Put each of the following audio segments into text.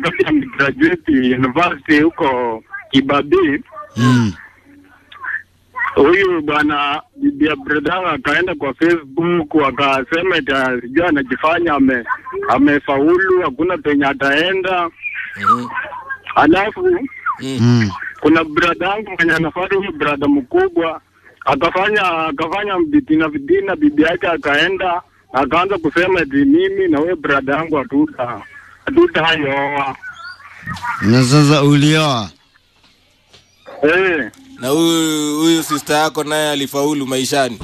wakati amegraduate university huko Kibabii, Mm. huyu bwana bibi ya brother akaenda kwa Facebook akasema eti sijui anajifanya ame amefaulu, hakuna penye ataenda. Mhm. Alafu Mm. kuna brother yangu mwenye anafuata huyu brother mkubwa akafanya akafanya vitina vitina, bibi yake akaenda akaanza kusema eti mimi na huyo brother yangu hatuta hatutaoa. Na sasa ulioa? Eh, na huyu huyu sister yako naye alifaulu maishani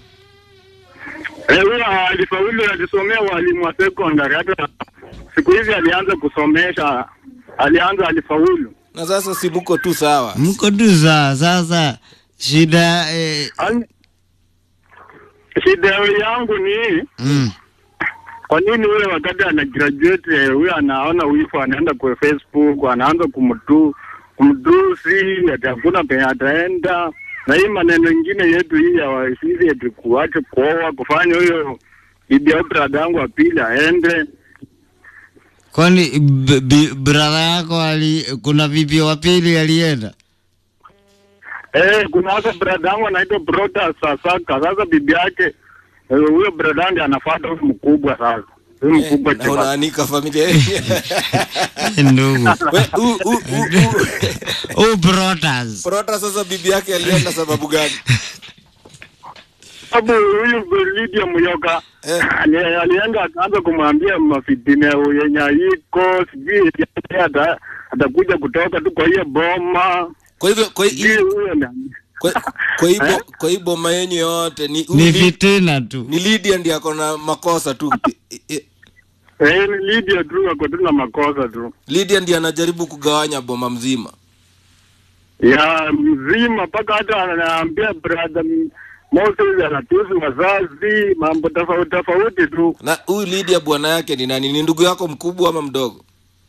eh, huyo alifaulu, alisomea walimu wa secondary, hata siku hizi alianza kusomesha, alianza alifaulu. na sasa si muko tu sawa Mko tu sawa. Sasa shida eh, Ani- Shida yangu ni hii mm. Kwa nini ule wakati ana graduate eh, huyo anaona wifu anaenda kwa Facebook anaanza kumtu kumtusi ati hakuna penye ataenda, na hii maneno ingine yetu hii ya wasisi eti kuache kuoa kufanya huyo bibi au brada yangu wa pili aende. Kwani b- b- brother yako ali, kuna bibi wa pili alienda? Eh, kuna hasa brada yangu anaitwa Broda Sasaka. Sasa bibi yake eh, huyo brada yangu ndiye anafuata huyo mkubwa sasa. Huyo mkubwa na chapa. unaanika familia Ndugu. We, u- u- u- u- Oh, brothers. Prota sasa bibi yake alienda sababu gani sababu huyu Lydia Muyoka Eh. ali- alienda akaanza kumwambia mafitine yenye iko sijui eti ata- atakuja kutoka tu kwa hiyo boma kwa hivyo kwa hi- sijui huyo na- kwa kwa hii bo- Eh? kwa hii boma yenyu yote ni Ni ni, fitina tu. ni Lydia ndiye ako na makosa tu I- i- eh, ni Lydia tu ako tu na makosa tu Lydia ndiye anajaribu kugawanya boma mzima ya mzima mpaka hata anaambia brother Moses anatusi wazazi mambo tofauti tofauti tu na huyu Lydia bwana yake ni nani ni ndugu yako mkubwa ama mdogo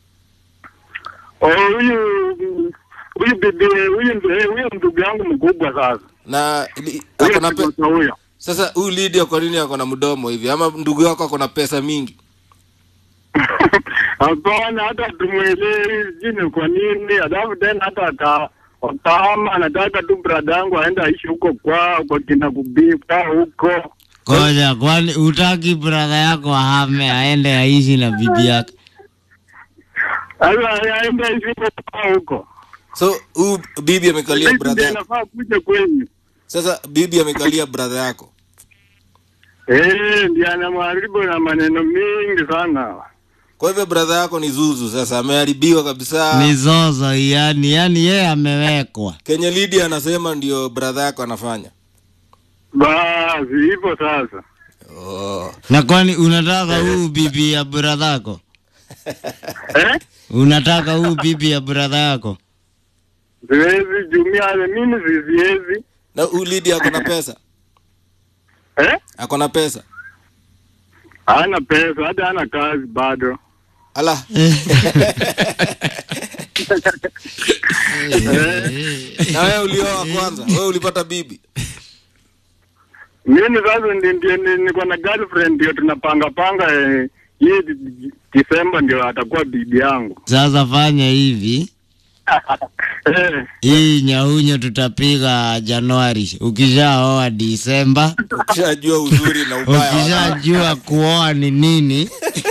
Oh, huyu huyu bibi huyu ndio- huyu ndugu yangu mkubwa sasa na li- huyo ako na pe- mtoto huyo sasa huyu Lydia kwa nini ako na mdomo hivi ama ndugu yako ako na pesa mingi Hapana, hata tumwelewi sijui kwa nini. Alafu tena hata aka wakama anataka tu brada yangu aende aishi huko kwao kwa kina kubika huko. Koja, kwani utaki brother yako ahame aende aishi na bibi yake? Sasa aende aishi huko kwao huko. so huyu bibi amekalia Sasa brother ndiye yako anafaa kuja kwenyu. sasa bibi amekalia brother yako Eh, ndiye anamharibu na maneno mingi sana. kwa hivyo brother yako ni zuzu sasa ameharibiwa kabisa Mizozo yani, yani yeye amewekwa. kenye Lydia anasema ndio brother yako anafanya Basi hivyo sasa. oh. Na kwani unataka huu bibi ya brother yako? Eh? Unataka huu bibi ya brother yako? Siwezi jumia mimi siwezi. na huyu Lydia ako na pesa Eh? ako na pesa Hana pesa, hata hana kazi bado. ala na wewe ulioa kwanza wewe ulipata bibi Mimi sasa ndi- ndio ni- niko na girlfriend ndio tunapanga panga eh, hii di- Disemba ndio atakuwa bibi yangu. Sasa fanya hivi, Eh, hii nyaunyo tutapiga Januari. Ukishaoa Disemba, ukishajua uzuri na ubaya wa- ukishajua kuoa ni nini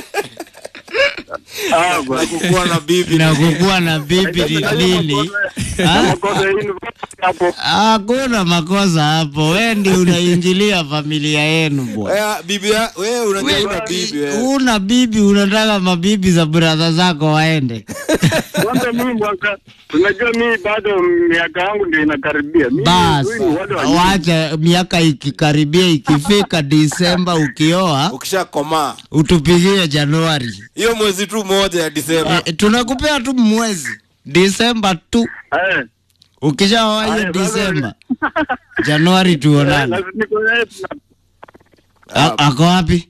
ah, na bwana. kukuwa na bibi na kukuwa na bibi ni nini, Ah? Makosa ya university hapo. hakuna makosa hapo. We ndi unaingilia familia yenu bwana. Eh, bibi ya- wewe unajua una bibi wewe Una bibi, unataka mabibi za brother zako waende Kwanza mimi mwaka unajua mimi bado miaka yangu ndio inakaribia. Mimi basi. huyu ni wale wa- Wacha miaka ikikaribia, ikifika Disemba ukioa, ukishakomaa utupigie Januari. hiyo mwezi tu moja ya Disemba E, tunakupea tu mwezi Disemba tu, Eh. ukishaoa hiyo Aya, sasa- Disemba, Januari Eh, tuonane. lazima niko naye tuna- A- Ako wapi?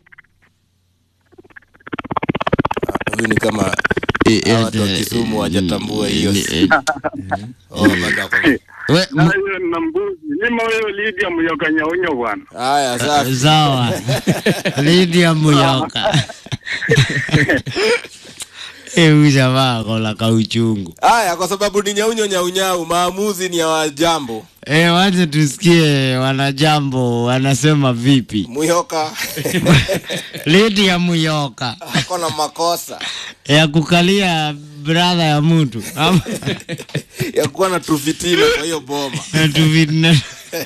huyu ni kama hawa watu wa Kisumu hawajatambua hiyo Oh, bado ako- We, na m- hiyo na mbuzi. Nyima wewe Lydia Muyoka Nyaunyo bwana. haya safi sawa Lydia Muyoka Eh, huyu jamaa akola kauchungu. haya kwa sababu ni nyaunyo nyaunyau maamuzi ni ya wajambo Eh, wacha tusikie wanajambo wanasema vipi. muyoka Lidi ya Muyoka ako na makosa ya kukalia brother ya mtu ama ya kuwa na tufitina kwa hiyo boma na tuvitina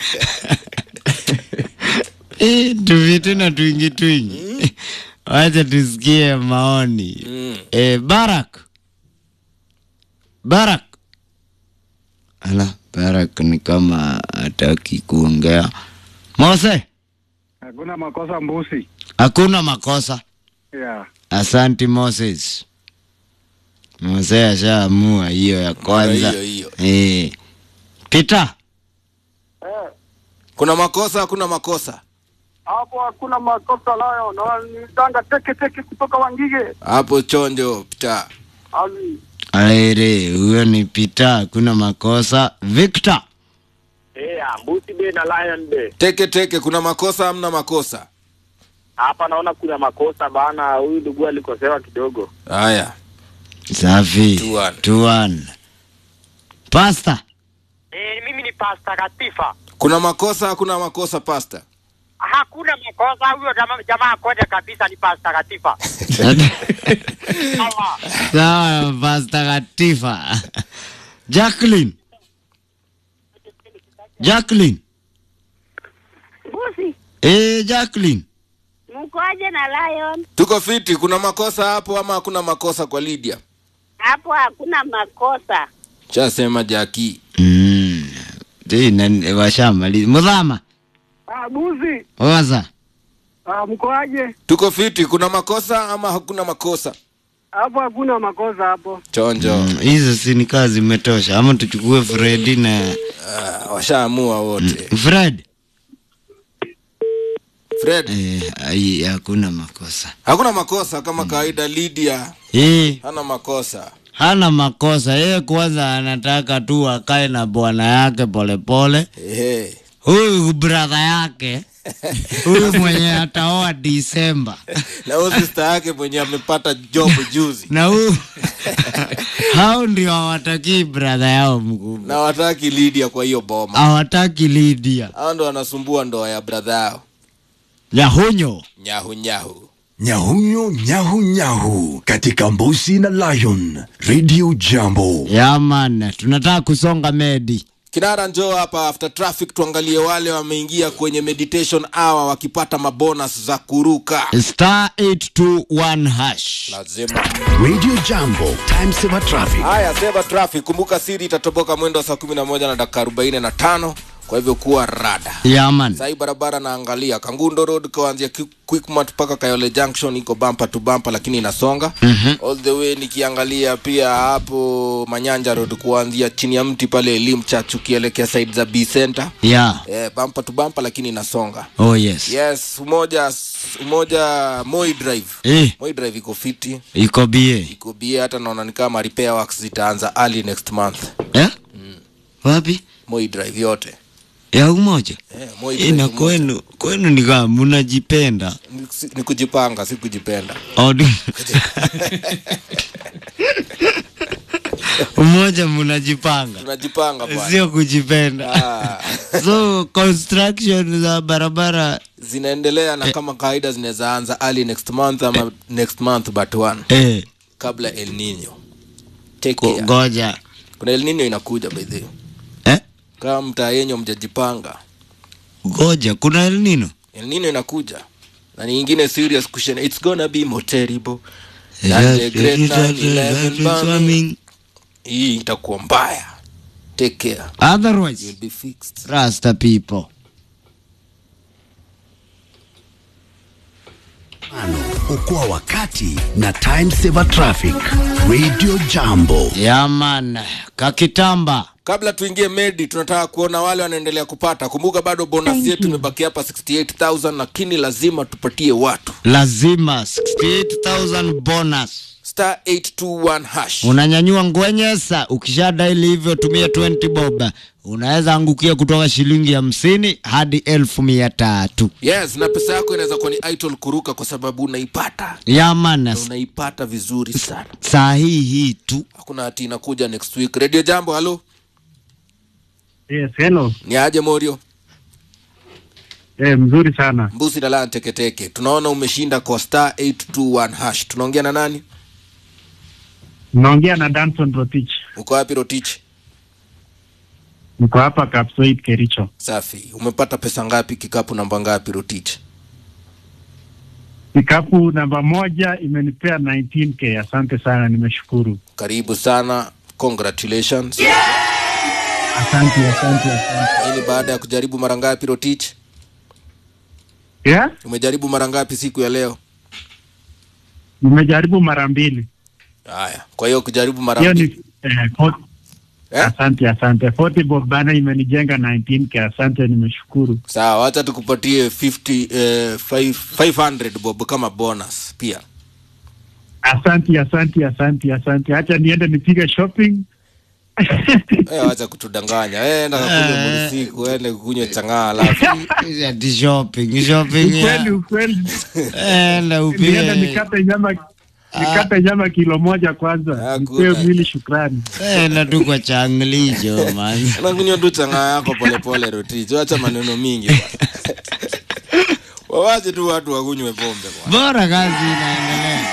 Eh, tuvitina twingi twingi. Wacha tusikie maoni. mm. Eh, Barak. Barak. Ala, Barak ni kama hataki kuongea. Mose, Hakuna makosa mbusi. hakuna makosa. Yeah. Asanti Moses. Mose ashaamua hiyo ya kwanza. hiyo, hiyo. Eh. Peter, kuna makosa hakuna makosa Hapo hakuna makosa nayo, na ni danga teke teke kutoka Wangige. hapo chonjo pita Ali. aere, huyo ni Peter, hakuna makosa. Victor, Eh, mbusi be na lion be. teke teke kuna makosa hamna makosa Hapa naona kuna makosa bana, huyu ndugu alikosewa kidogo. haya safi. Two one. Two one. Pastor, Eh, mimi ni pasta Katifa. kuna makosa hakuna makosa pasta Hakuna makosa, huyo jamaa jamaa kote kabisa ni pasta Katifa. Sawa. sawa, Pastor Katifa. Jacqueline, Jacqueline, Busi, eh, Jacqueline. mkoje na Lion? tuko fiti kuna makosa hapo ama hakuna makosa kwa lydia Hapo hakuna makosa. chasema jaki Mm. Ti, nani- washamali mudhama Ah, busi. oza Ah, mkoaje? tuko fiti kuna makosa ama hakuna makosa Hapo hakuna makosa hapo. chonjo Mm, hizo si ni kazi zimetosha, ama tuchukue Fredi na Ah, washaamua wote Fred. fred Eh, ai, hakuna makosa hakuna makosa kama kawaida lydia eh, hana makosa hana makosa yeye. Kwanza anataka tu akae na bwana yake polepole. Ehe. Huyu brother yake huyu mwenye ataoa Disemba na huyo sister yake mwenye amepata job juzi na huyu hao ndio hawatakii brother yao mkubwa, na wataki lydia kwa hiyo boma hawataki Lydia hao ndo wanasumbua ndoa ya bradha yao Nyahunyo. nyahu nyahu Nyahunyo nyahu nyahu katika Mbusi na Lion Radio Jambo. Yaman, tunataka kusonga medi. kinara njoo hapa after traffic tuangalie wale wameingia kwenye meditation hour wakipata mabonus za kuruka Star 821 hash. lazima Radio Jambo, time saver traffic. haya seva traffic kumbuka siri itatoboka mwendo wa saa kumi na moja na dakika arobaini na tano kwa hivyo kuwa rada Yaman. sahii barabara naangalia kangundo road kuanzia Qui- quickmart mpaka kayole junction iko bampa tu bampa lakini inasonga mm-hmm. all the way nikiangalia pia hapo manyanja road kuanzia chini ya mti pale elim church ukielekea side za b center Yeah. eh, bampa tu bampa lakini inasonga Oh yes. yes umoja umoja moi drive Eh, moi drive iko fiti iko bie. iko bia hata naona ni kama repair works zitaanza early next month Eh? Wapi? moi drive yote Ya umoja. eh, moi drive Ina umoja. kwenu kwenu ni kama mnajipenda. Ni- si- ni kujipanga si kujipenda Odi. Umoja mnajipanga. tunajipanga bwana Sio kujipenda. Ah, So construction za barabara zinaendelea na kama kawaida zinaweza anza early next month ama next month but one eh kabla el nino take ko- care. ngoja. kuna el nino inakuja by the way. Eh? kama mtaa yenyu mjajipanga Ngoja, kuna El Nino. el nino inakuja na ni ingine serious question it's gonna be more terrible Eh, than the eh, great eh, 9/11 eh, bombing. swimming. hii itakuwa mbaya take care Otherwise, you'll be fixed Rasta people. Okoa wakati na time saver traffic. Radio Jambo. Yaman, kakitamba. kabla tuingie medi tunataka kuona wale wanaendelea kupata kumbuka bado bonus yetu imebaki hapa 68000 lakini lazima tupatie watu Lazima 68,000 bonus. star 821 hash unanyanyua ngwenyesa ukisha daili hivyo tumia 20 bob unaweza angukia kutoka shilingi hamsini hadi elfu mia tatu yes na pesa yako inaweza kuwa ni idol kuruka kwa sababu unaipata na yamanas unaipata vizuri sana saa hii hii tu hakuna hati inakuja next week radio jambo halo Yes, hello. ni aje morio Eh, mzuri sana. mbusi na laa teketeke tunaona umeshinda kwa star 821 hash tunaongea na nani Naongea na Danson Rotich. uko wapi rotich Niko hapa Kapsoit Kericho. safi umepata pesa ngapi kikapu namba ngapi rotich Kikapu namba moja imenipea 19k. Asante sana, nimeshukuru. karibu sana congratulations Asante, asante, asante. hii ni baada ya kujaribu mara ngapi rotich Yeah? umejaribu mara ngapi siku ya leo Nimejaribu mara mbili. haya kwa hiyo kujaribu mara Hiyo mbili ni eh, fort- eh? Asante, asante. 40 bob bana imenijenga 19k. Asante, nimeshukuru. sawa wacha tukupatie 50 eh, five- 500 bob kama bonus pia Asante, asante, asante, asante. Acha niende nipige shopping. Eh, wacha kutudanganya Eh, enda kakunywe murisiku ende kunywe chang'aa alafu ati shopping shopping ya- Ukweli, ukweli. enda Niende upige nikate nyama nikate nyama kilo moja kwanza. Ah, Nipewe good. mwili shukrani. enda tu kwa changlijo man unakunywa tu chang'aa yako polepole rotich wacha maneno mingi bwana. wawache tu watu wakunywe pombe bwana. bora kazi inaendelea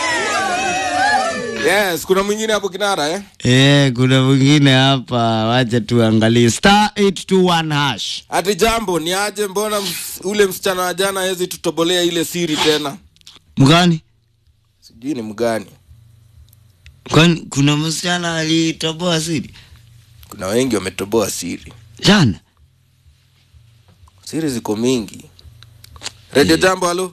yes kuna mwingine hapo kinara eh? Eh, kuna mwingine hapa, wacha tuangalie star 821 hash. ati jambo ni aje mbona ms, ule msichana wa jana hezi tutobolea ile siri tena Mgani? sijui ni mgani Kwani kuna msichana alitoboa siri kuna wengi wametoboa siri jana? siri ziko mingi redio jambo halo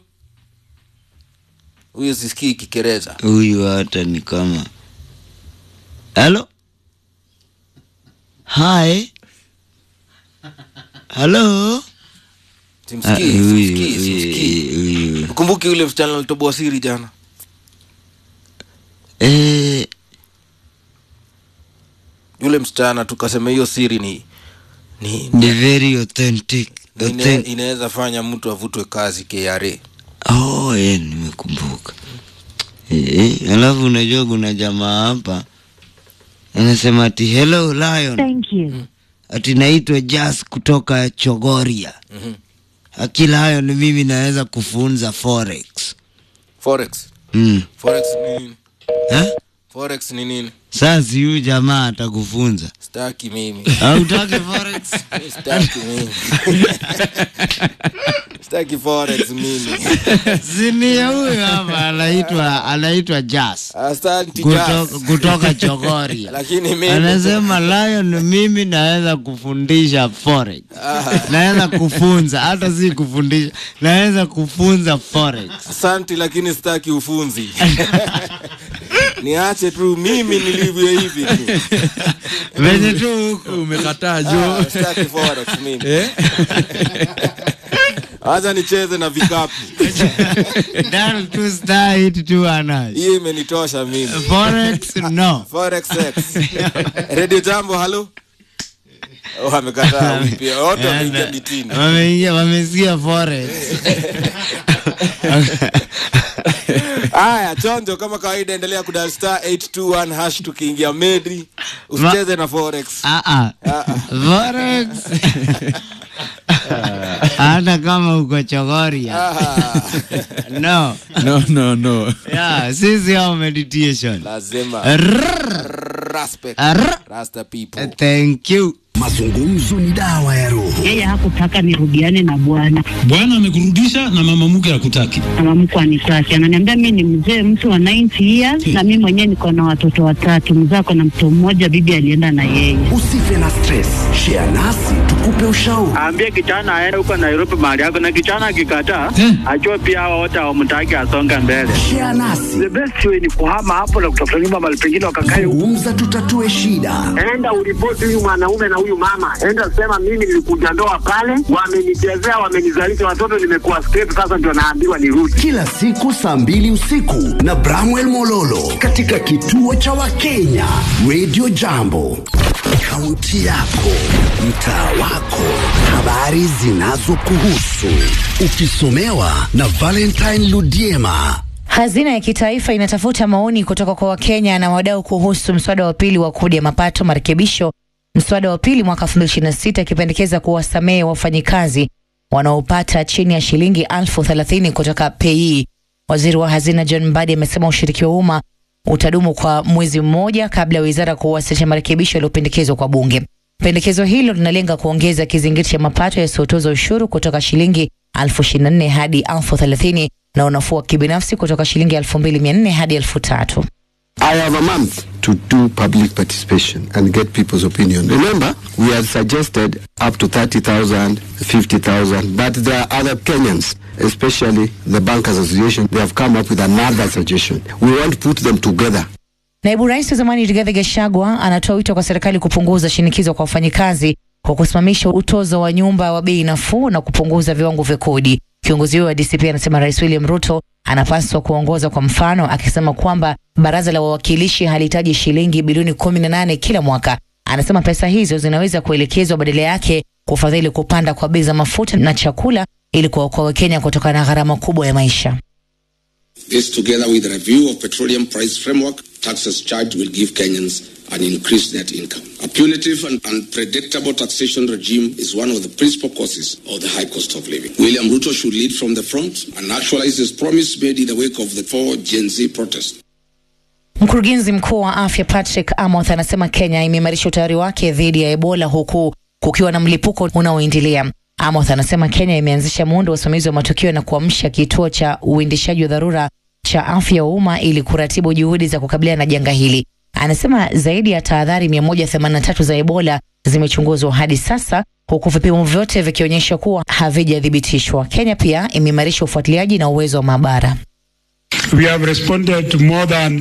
huyu sisikii kikereza Huyu hata ni kama halo, hi, halo. Ah, simsikii huyu- simsikii simsikii huyu- huyu. kumbuki yule msichana alitoboa siri jana Eh, yule msichana tukasema hiyo siri ni ni ni very authentic. ine, Authentic. inaweza fanya mtu avutwe kazi KRA Oh, eh, nimekumbuka. Eh, alafu unajua kuna jamaa hapa anasema ati hello lion, Thank you. ati naitwa Jas kutoka Chogoria. Mhm. Akila hayo ni mimi naweza kufunza forex. forex Mm. forex ni nini Eh? forex ni nini Sasa huyu jamaa atakufunza. staki mimi Hautaki forex? staki mimi staki forex mimi Sinia huyu hapa anaitwa anaitwa Jas asante kutoka, Jas. kutoka Chogoria. lakini mimi Anasema Lion, mimi naweza kufundisha forex. Naweza kufunza, hata si kufundisha, naweza kufunza forex. asante lakini sitaki ufunzi niache tu mimi nilivyo hivi tu Venye tu huko. umekataa Ah, jo sitaki forex mimi Eh? acha nicheze na vikapu Dial two star eight two ana. hiyo imenitosha mimi Forex no. forex X. radio jambo halo oh, amekataa huyu pia wote wameingia mitini Wameingia wamesikia forex. haya chonjo kama kawaida endelea kudal star 821 hash tukiingia medri usicheze na forex Ah ah. Ah, ah. Forex. Hata kama uko Chogoria. Ah, No. no no no Yeah, sisi au meditation. lazima Rrrr. respect Arr. rasta people Thank you. Mazungumzo ni dawa ya roho. Yeye hakutaka nirudiane na bwana, Bwana amekurudisha na mama mke hakutaki. mama mkwe anitaki, ananiambia mi ni mzee mtu wa 90 years na mi mwenyewe niko na watoto watatu, mzee ako na mtoto mmoja, bibi alienda na yeye. Usife na stress. Share nasi tuku tukupe ushauri. Aambie kijana aende huko Nairobi mahali yako, na kijana akikataa, ajue pia hawa wote hawamtaki asonge mbele. Share nasi. The best way ni kuhama hapo na kutafuta nyumba mahali pengine wakakae huko. Zungumza, tutatue shida. Enda uripoti huyu mwanaume na huyu mama, enda sema mimi nilikuja ndoa pale, wamenichezea, wamenizalisha watoto, nimekuwa straight, sasa ndio naambiwa nirudi. Kila siku saa mbili usiku na Bramwell Mololo katika kituo cha Wakenya Radio Jambo. Kaunti yako, mtaa wako, habari zinazokuhusu, ukisomewa na Valentine Ludiema. Hazina ya kitaifa inatafuta maoni kutoka kwa Wakenya na wadau kuhusu mswada wa pili wa kodi ya mapato marekebisho, mswada wa pili mwaka 2026 ikipendekeza kuwasamehe wafanyikazi wanaopata chini ya shilingi elfu thelathini kutoka pei. Waziri wa hazina John Mbadi amesema ushiriki wa umma utadumu kwa mwezi mmoja kabla ya wizara kuwasilisha marekebisho yaliyopendekezwa kwa bunge. Pendekezo hilo linalenga kuongeza kizingiti cha mapato yasiyotoza ushuru kutoka shilingi elfu ishirini na nne hadi elfu thelathini na unafuu wa kibinafsi kutoka shilingi elfu mbili mia nne hadi elfu tatu. I have a month to do public participation and get people's opinion. Remember, we had suggested up to 30,000, 50,000, but there are other Kenyans, especially the Bankers Association, they have come up with another suggestion. We want to put them together. Naibu Rais wa zamani Rigathi Gachagua anatoa wito kwa serikali kupunguza shinikizo kwa wafanyikazi kwa kusimamisha utozo wa nyumba wa bei nafuu na kupunguza viwango vya kodi. Kiongozi huyo wa DCP anasema Rais William Ruto anapaswa kuongoza kwa mfano, akisema kwamba baraza la wawakilishi halihitaji shilingi bilioni kumi na nane kila mwaka. Anasema pesa hizo zinaweza kuelekezwa badala yake kufadhili kupanda kwa bei za mafuta na chakula ili kuwaokoa Wakenya kutokana na gharama kubwa ya maisha. This, together with a review of petroleum price framework, taxes charged will give Kenyans an increased net income. A punitive and unpredictable taxation regime is one of the principal causes of the high cost of living. William Ruto should lead from the front and actualize his promise made in the wake of the four Gen Z protests. Mkurugenzi mkuu wa afya Patrick Amoth anasema Kenya imeimarisha utayari wake dhidi ya Ebola huku kukiwa na mlipuko unaoendelea. Amoth anasema Kenya imeanzisha muundo wa usimamizi wa matukio na kuamsha kituo cha uendeshaji wa dharura cha afya ya umma ili kuratibu juhudi za kukabiliana na janga hili. Anasema zaidi ya tahadhari 183 za Ebola zimechunguzwa hadi sasa huku vipimo vyote vikionyesha kuwa havijathibitishwa. Kenya pia imeimarisha ufuatiliaji na uwezo wa maabara. We have responded to more than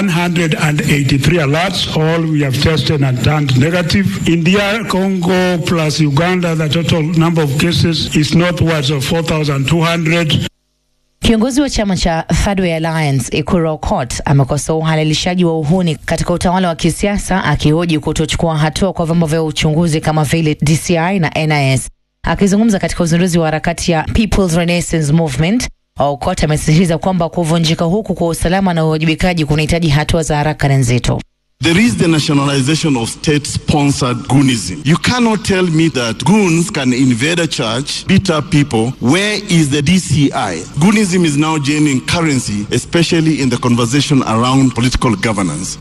183 alerts. All we have tested and turned negative. India, Congo, plus Uganda, the total number of cases is northwards of 4,200. Kiongozi wa chama cha Third Way Alliance Ekuru Aukot amekosoa uhalalishaji wa uhuni katika utawala wa kisiasa akihoji kutochukua hatua kwa vyombo vya uchunguzi kama vile DCI na NIS. Akizungumza katika uzinduzi wa harakati ya People's Renaissance Movement, Aukot amesisitiza kwamba kuvunjika huku kwa usalama na uwajibikaji kunahitaji hatua za haraka na nzito. There is the nationalization of state sponsored goonism. You cannot tell me that goons can invade a church, beat up people. Where is the DCI? Goonism is now gaining currency, especially in the conversation around political governance.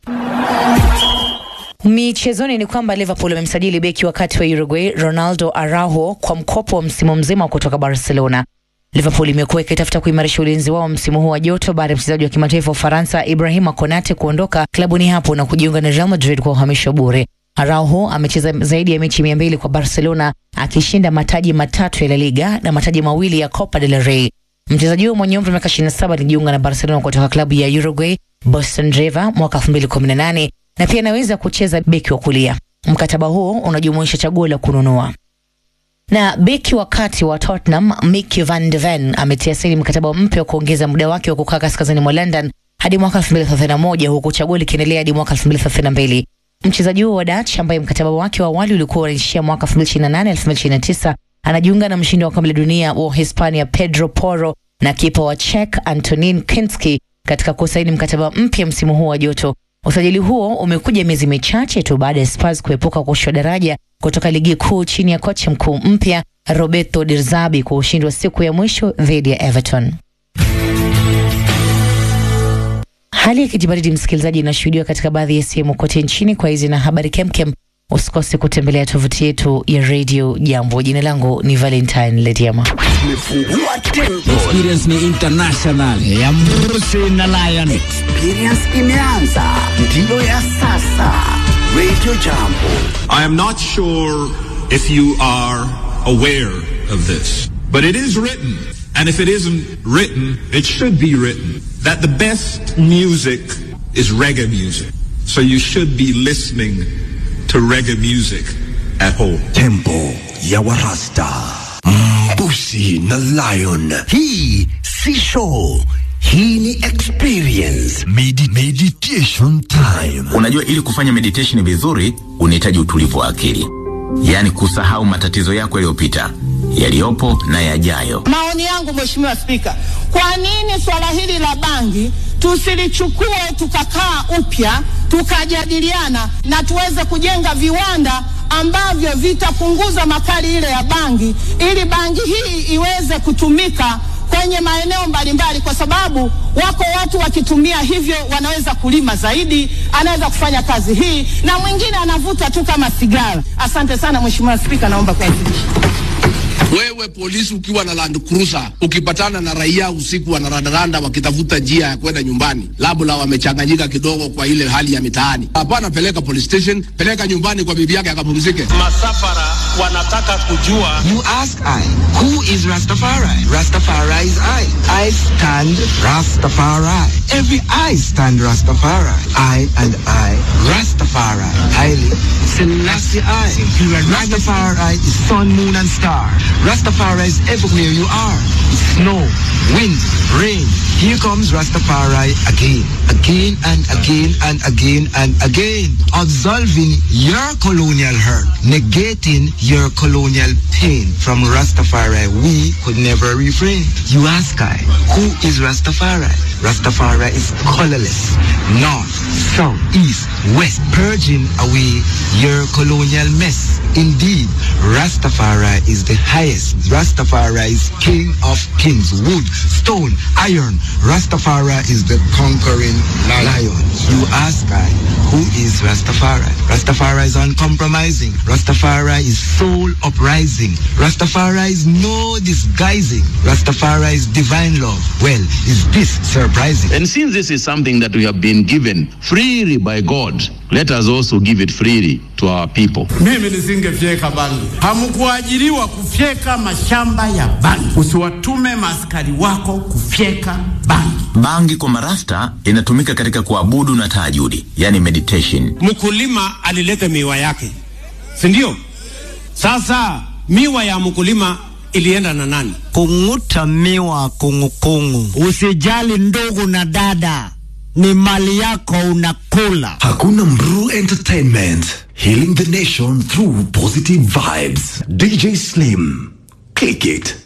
Michezoni ni kwamba Liverpool wamemsajili beki wakati wa Uruguay Ronaldo Araujo kwa mkopo wa msimu mzima kutoka Barcelona. Liverpool imekuwa ikitafuta kuimarisha ulinzi wao msimu huu wa joto baada ya mchezaji wa kimataifa wa Ufaransa Ibrahima Konate kuondoka klabuni hapo na kujiunga na Real Madrid kwa uhamisho bure. Araujo amecheza zaidi ya mechi mia mbili kwa Barcelona akishinda mataji matatu ya La Liga na mataji mawili ya Copa del Rey. Mchezaji huyo mwenye umri wa miaka 27 alijiunga na Barcelona kutoka klabu ya Uruguay Boston River mwaka 2018 na pia anaweza kucheza beki wa kulia. Mkataba huo unajumuisha chaguo la kununua na beki wa kati wa Tottenham Micky van de Ven ametia saini mkataba mpya wa kuongeza muda wake wa kukaa kaskazini mwa London hadi mwaka 2031 huku chaguo likiendelea hadi mwaka 2032. Mchezaji huo wa Dutch ambaye mkataba wake wa awali ulikuwa unaishia mwaka 2028 2029 anajiunga na mshindi wa kombe la dunia wa Hispania Pedro Porro na kipa wa Czech Antonin Kinski katika kusaini mkataba mpya msimu huu wa joto. Usajili huo umekuja miezi michache tu baada ya Spurs kuepuka kushushwa daraja kutoka ligi kuu chini ya kocha mkuu mpya Roberto De Zerbi kwa ushindi wa siku ya mwisho dhidi ya Everton. Hali ya kijibaridi, msikilizaji, inashuhudiwa katika baadhi ya sehemu kote nchini. Kwa hizi na habari kemkem, usikose kutembelea tovuti yetu ya Radio Jambo. Jina langu ni Valentine Lediama. Experience ni international ya Mrusi na Lion. Experience imeanza, ndiyo ya sasa. Radio Jambo. I am not sure if you are aware of this. But it is written, and if it isn't written, it should be written, that the best music is reggae music. So you should be listening to reggae music at home. Tempo ya Warasta. Mbusi na Lion. Hii si show. Hii ni experience. Medi meditation time. Unajua, ili kufanya meditation vizuri unahitaji utulivu wa akili, yaani kusahau matatizo yako yaliyopita, yaliyopo na yajayo. Maoni yangu Mheshimiwa Spika, kwa nini swala hili la bangi tusilichukue tukakaa upya tukajadiliana na tuweze kujenga viwanda ambavyo vitapunguza makali ile ya bangi ili bangi hii iweze kutumika kwenye maeneo mbalimbali, kwa sababu wako watu wakitumia hivyo wanaweza kulima zaidi, anaweza kufanya kazi hii, na mwingine anavuta tu kama sigara. Asante sana Mheshimiwa Spika, naomba kuwasilisha. Wewe polisi ukiwa na Land Cruiser ukipatana na raia usiku wanarandaranda wakitafuta njia ya kwenda nyumbani, labda wamechanganyika kidogo kwa ile hali ya mitaani, hapana, peleka police station, peleka nyumbani kwa bibi yake akapumzike. Masafara wanataka kujua. You ask I, who is Rastafari? Rastafari is I. I stand Rastafari. Every I stand Rastafari. I and I, Rastafari. Haile Selassie I. Rastafari is sun, moon and star. Rastafari is everywhere you are. Snow, wind, rain. Here comes Rastafari again, again and again and again and again. Absolving your colonial hurt, negating your colonial pain. From Rastafari, we could never refrain. You ask I, who is Rastafari? Rastafari is colorless, north, south, east, west, purging away your colonial mess. Indeed, Rastafari is the highest. Rastafari is king of kings, wood, stone, iron. Rastafari is the conquering lion. You ask I, who is Rastafari? Rastafari is uncompromising. Rastafari is soul uprising. Rastafari is no disguising. Rastafari is divine love. Well, is this surprising? And since this is something that we have been given freely by God, let us also give it freely to our people. Mimi nisingefyeka bangi. Hamkuajiriwa kufyeka mashamba ya bangi. Usiwatume maaskari wako kufyeka bangi. Bangi kwa marasta inatumika katika kuabudu na tahajudi, yani meditation. Mkulima alileta miwa yake, si ndio? Sasa miwa ya mkulima ilienda na nani? Kung'uta miwa kungukungu. Usijali ndugu na dada, ni mali yako unakula. Hakuna Mru Entertainment. Healing the nation through positive vibes. DJ Slim. Click it.